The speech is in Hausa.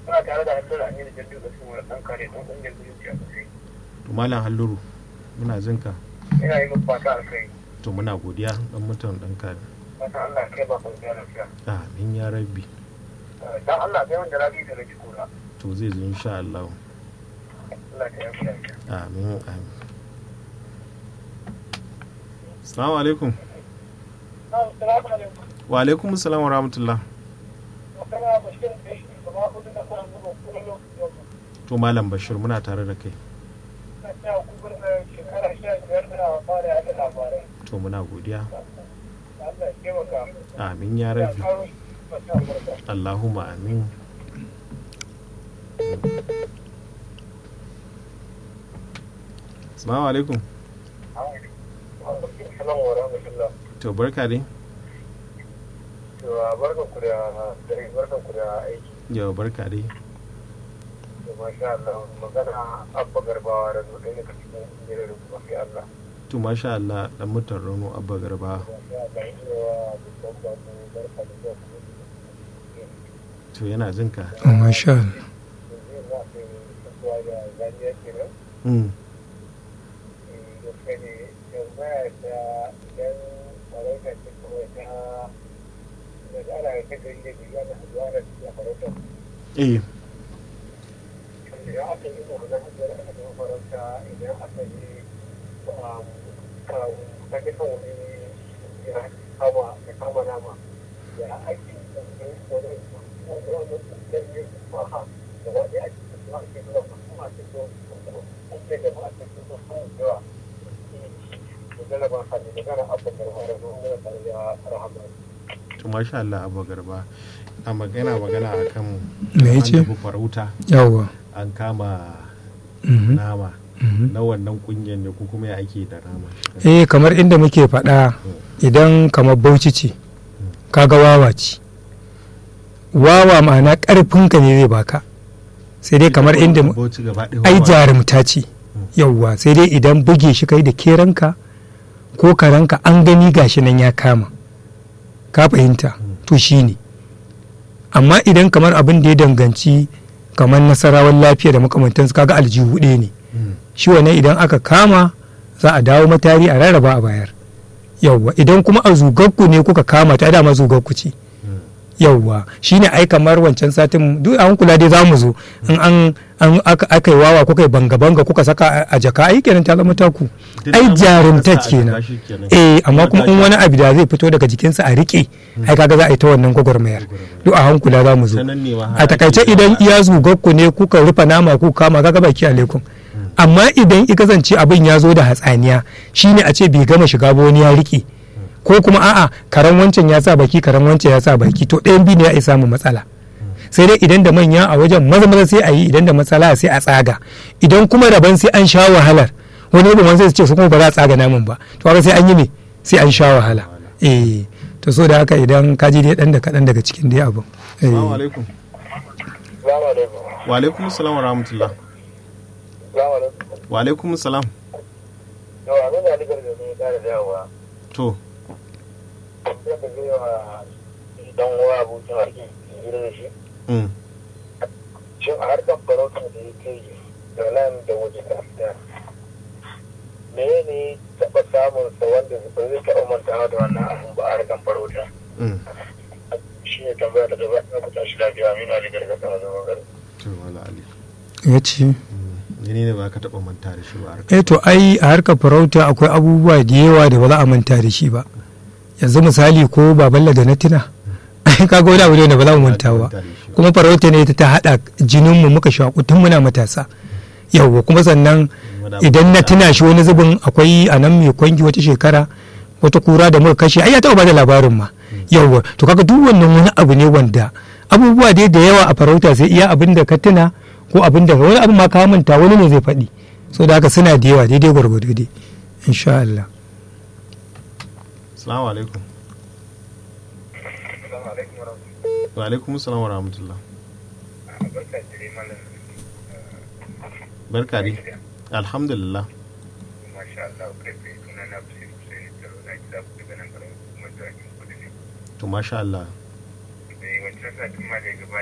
Suna tare da hannun Aminu Jaddu da su wani ɗan kare ɗan ƙungiyar zumunci a kasai. to malam halluru muna jin ka Ina yi muku fata a kai. to muna godiya dan mutan dan kare Fata Allah kai ba kwanciya lafiya. amin ya rabbi Dan Allah kai wanda rabi da rage kura. to zai zo insha Allah Allah ta yi lafiya. amin amin assalamu alaikum Assalamu alaikum. wa alaikum assalam wa rahmatullah Magana Bashir da shi gaba hudu da kuma zuwa kullum yau. to malam bashir muna tare da kai Na tsaya kubar da shekara sha biyar da fara yaɗa labarai. to muna godiya Allah ya taimaka. amin ya Ya rabbi karo shi masa albarka. Allahumma amin Assalamu alaikum Assalamu wa rahmatullah. to barka dai To barkan ku da dare barkan ku da aiki. yau barka dai To masha Allah magana abba garbawa da zo ɗaya daga cikin ƙungiyar da kuma sai Allah. to masha Allah dan mutan Rano Abba Garba Masha Allah ina wa dukkan ba ku barka da zuwa kuma. to yana jin ka masha Allah Yanzu za ku yi kasuwa da zaniya kenan. mm. gaske ne yanzu ya ta idan farauta ce kawai ta da ana ta gari da biyu ana haduwa da su a farauta eh idan aka yi wannan hajjar aka zama farauta idan aka yi ta duka wani ya kama ya kama nama ya ake wani wani wani ɗan yi maha da wani ake kuma ake zuwa kuma ake so ake da ma ake so sun yawa magana ba sa ne magana abba garba da zuwa magana tare da rahama to masha Allah Abba Garba a magana magana akan Me an yace? tafi farauta yawwa an kama Mhm. nama Mhm. na wannan kungiyar ne ko kuma ya ake da nama eh kamar inda muke faɗa idan kamar bauchi ce kaga wawa ce wawa ma'ana ƙarfinka ne zai baka sai dai kamar inda mu- Bauchi gaba ɗaya ai wawa. jarumta ce yauwa sai dai idan buge shi kai da keranka ko karanka an gani gashi nan ya kama ka fahimta to shi ne amma idan kamar abin da ya danganci kamar nasarawar lafiya da makamantansu kaga aljihu ɗaya ne Mm. shi wannan idan aka kama za a dawo matari a rarraba a bayar yauwa idan kuma a zugagku ne kuka kama ta dama zugagku ce Mm. yauwa shine ai kamar wancan satin duk an kula dai za mu zo in an an aka aka yi wawa kuka yi banga banga kuka saka a- a jaka ai kenan ta zama taku Duk ai abin da jarumta ka sa a kenan jaka shi kenan. eh amma kuma in gashi- wani abu da zai fito daga jikinsa a rike ai kaga za a yi ta wannan gwagwarmayar duk a hankula za mu zo Ta nan ne ma har a takaice ake idan zuwa. iya zugagku ne kuka rufe nama ku kama kaga baki alaikum amma idan i kasance abin ya zo da hatsaniya shine a ce bai gama shiga ba wani ya rike ko kuma a'a karan wancan ya sa baki karan wancan ya sa baki to ɗayan biyu ne ya isa mu matsala sai dai idan da manya a wajen maza maza sai a yi idan da matsala sai a tsaga idan kuma daban sai an sha wahalar wani ibin wani sai su ce su kuma ba za a tsaga namun ba to haka sai an yi me sai an sha wahala eh to so da haka idan ka ji dai dan da kaɗan daga cikin dai abin eh. Assalamu alaikum Salamu alaikum. wa alaikum assalam wa rahmatullah Salamu alaikum. wa alaikum assalam Yau abin da aligar da ne ya kara dawowa. to Zan da zai wa dan uwa abokin harki hira da shi. mm. Shin a harkar farauta da ya kai da nan da waje da fita. Me ne taɓa samun sa wanda ba zai taɓa mantawa da wannan abun ba a harkar farauta. Mm. Shi ne tambaya da gaba na kuta shi lafiya Aminu Ali Gargasa na zama gari. to wala ali ya ce Mm. ni ne ba ka taɓa manta da shi ba a harkar eh to ai a harkar farauta akwai abubuwa da yawa da ba za a manta da shi ba yanzu misali ko baballa da na tuna ai kaga wani abu ne da ba za mu manta ba manta da shi ba. kuma farauta ne ta haɗa jininmu muka shaƙu tun muna matasa yawwa kuma sannan idan na tuna shi wani zubin akwai a nan mai kwangi wata shekara wata kura da muka kashe ai ya taɓa bada labarin ma yawwa to kaga duk wannan wani abu ne wanda abubuwa dai da yawa a farauta sai iya abin da ka tuna ko abin da wani abu ma ka manta wani ne zai faɗi so da haka suna da yawa daidai gwargwado dai insha Allah assalamu alaikum Assalamu alaikum wa rahmatullahi. wa alaikum assalam wa rahmatullah Barka da dare malam. barka dai alhamdulillah Masha Allah kai kai suna na Bashir Hussein Taro na gida ku daga nan garin kuma da kudu ne. to masha Allah Da wancan satin ma da ya gabata